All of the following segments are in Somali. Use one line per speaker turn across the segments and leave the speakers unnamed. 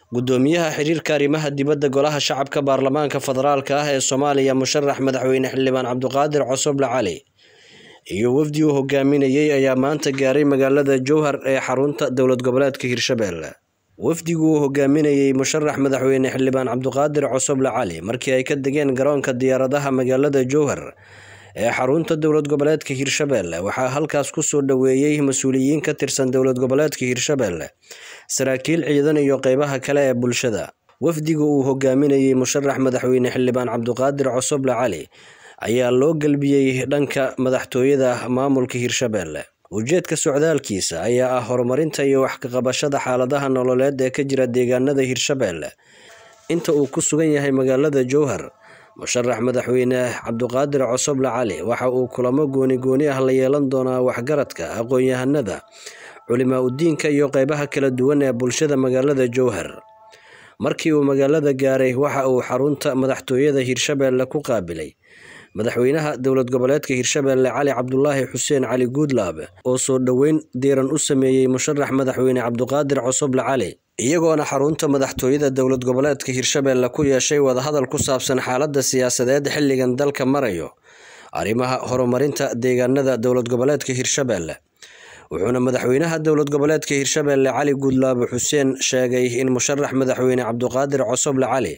gudoomiyaha xiriirka arrimaha dibadda golaha shacabka baarlamaanka federaalka ah ee soomaaliya musharax madaxweyne xildhibaan cabdiqaadir cosoble cali iyo wafdi uu hogaaminayey ayaa maanta gaaray magaalada jowhar ee xarunta dowlad goboleedka hirshabelle wafdigu uu hogaaminayey musharax madaxweyne xildhibaan cabdiqaadir cosoble cali markii ay ka degeen garoonka diyaaradaha magaalada jowhar ee xarunta dowlad goboleedka hirshabelle waxaa halkaas kusoo dhoweeyey mas-uuliyiin ka tirsan dowlad goboleedka hirshabelle saraakiil ciidan iyo qeybaha kale ee bulshada wafdiga uu hogaaminayey musharax madaxweyne xildhibaan cabdiqaadir cosoble cali ayaa loo gelbiyey dhanka madaxtooyada maamulka hirshabelle ujeedka socdaalkiisa ayaa ah horumarinta iyo wax kaqabashada xaaladaha nololeed ee ka jira deegaanada hirshabelle inta uu ku sugan yahay magaalada jowhar musharax madaxweyne cabdiqaadir cosoble cali waxa uu kulamo gooni gooni ah la yeelan doonaa waxgaradka aqoon-yahanada culimaa udiinka iyo qeybaha kala duwan ee bulshada magaalada jowhar markii uu magaalada gaaray waxa uu xarunta madaxtooyada hirshabelle ku qaabilay madaxweynaha dowlad goboleedka hirshabelle cali cabdulaahi xuseen cali guudlaab oo soo dhoweyn diiran u sameeyey musharax madaxweyne cabdiqaadir cosoble cali iyagoona xarunta madaxtooyada dowlad goboleedka hirshabelle ku yeeshay wadahadal ku saabsan xaaladda siyaasadeed xilligan dalka marayo arrimaha horumarinta deegaanada dowlad goboleedka hirshabelle wuxuuna madaxweynaha dowlad goboleedka hirshabelle cali guudlaabo xuseen sheegay in musharax madaxweyne cabdiqaadir cosoble cali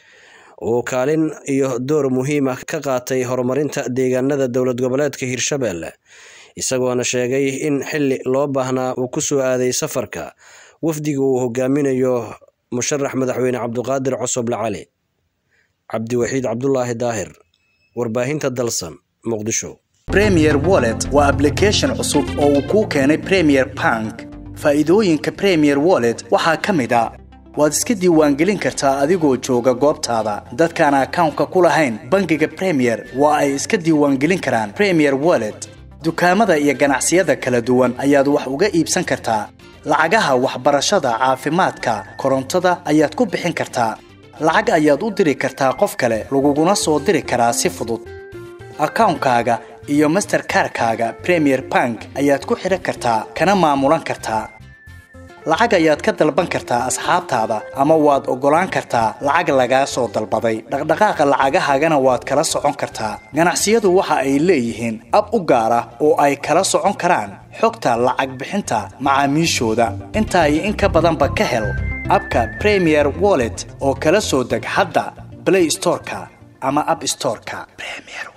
uu kaalin iyo door muhiim ah ka qaatay horumarinta deegaanada dowlad goboleedka hirshabelle isagoona sheegay in xili loo baahnaa uu kusoo aaday safarka wafdiga uu hogaaminayo musharax madaxweyne cabdiqaadir cosoble cali cabdiwaxiid cabdulaahi daahir warbaahinta dalsan muqdisho
premier wallet waa ablication cusub oo uu kuu keenay premier bank faa'iidooyinka premier wallet waxaa ka mid a waad iska diiwaangelin kartaa adigoo jooga goobtaada dadkaan akawnka ku lahayn bangiga premier waa ay iska diiwaangelin karaan premier wallet dukaamada iyo ganacsiyada kala duwan ayaad wax uga iibsan kartaa lacagaha waxbarashada caafimaadka korontada ayaad ku bixin kartaa lacag ayaad u diri kartaa qof kale laguguna soo diri karaa si fudud akawnkaaga iyo masterkarkaaga premier bank ayaad ku xidhan kartaa kana maamulan kartaa lacag ayaad ka dalban kartaa asxaabtaada ama waad oggolaan kartaa lacag lagaa soo dalbaday dhaqdhaqaaqa lacagahaagana waad kala socon kartaa ganacsiyadu waxa ay leeyihiin ab u gaar ah oo ay kala socon karaan xogta lacag bixinta macaamiishooda intaa iyo in ka badanba ka hel abka premier wallet oo kala soo deg hadda blay storeka ama ab storeka